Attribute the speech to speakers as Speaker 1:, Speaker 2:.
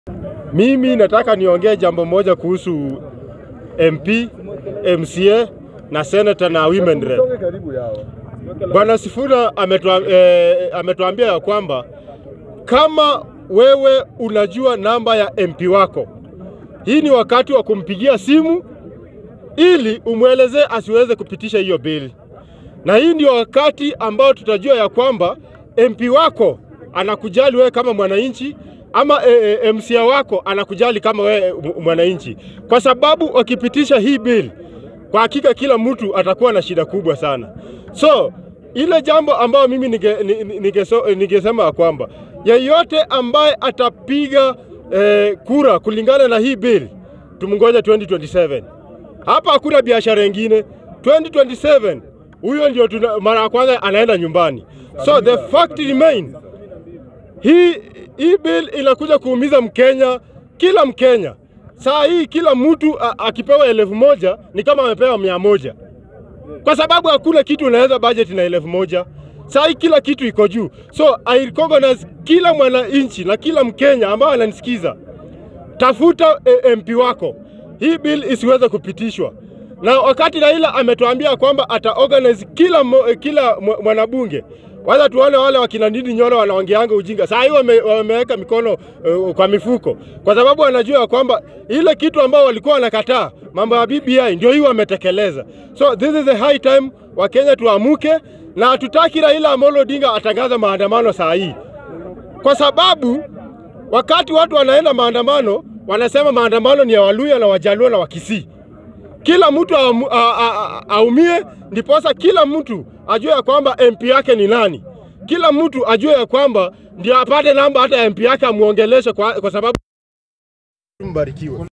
Speaker 1: Mimi nataka niongee jambo moja kuhusu MP, MCA na senator na women rep. Bwana Sifuna ametua, eh, ametuambia ya kwamba kama wewe unajua namba ya MP wako, hii ni wakati wa kumpigia simu ili umwelezee asiweze kupitisha hiyo bili, na hii ndio wakati ambao tutajua ya kwamba MP wako anakujali wewe kama mwananchi ama e, e, MCA wako anakujali kama wewe mwananchi, kwa sababu wakipitisha hii bili, kwa hakika kila mtu atakuwa na shida kubwa sana. So ile jambo ambayo mimi ningesema nige, nige, nige ya kwamba yeyote ambaye atapiga eh, kura kulingana na hii bill tumngoja 2027. Hapa hakuna biashara ingine. 2027 huyo ndio mara ya kwanza anaenda nyumbani. So the fact remain, hii hii bill inakuja kuumiza Mkenya, kila Mkenya. Saa hii kila mtu akipewa elfu moja ni kama amepewa mia moja kwa sababu hakuna kitu unaweza budget na elfu moja. Saa hii kila kitu iko juu, so I recognize kila mwananchi na kila Mkenya ambao ananisikiza, tafuta e, MP wako, hii bill isiweze kupitishwa. Na wakati Raila ametuambia kwamba ata organize kila, mo, kila mwanabunge waza tuone wale wakina Ndindi Nyoro wanaongeanga ujinga. Saa hii wame, wameweka mikono uh, kwa mifuko, kwa sababu wanajua ya kwamba ile kitu ambao walikuwa wanakataa mambo ya BBI ndio hii wametekeleza. So this is the high time Wakenya tuamuke, na hatutaki Raila Amolo Odinga atangaza maandamano saa hii, kwa sababu wakati watu wanaenda maandamano wanasema maandamano ni ya Waluya na Wajaluo na Wakisii. Kila mtu aumie, ndiposa kila mtu ajue ya kwamba MP yake ni nani. Kila mtu ajue ya kwamba ndio apate namba hata ya MP yake amuongeleshe, kwa, kwa sababu mbarikiwe.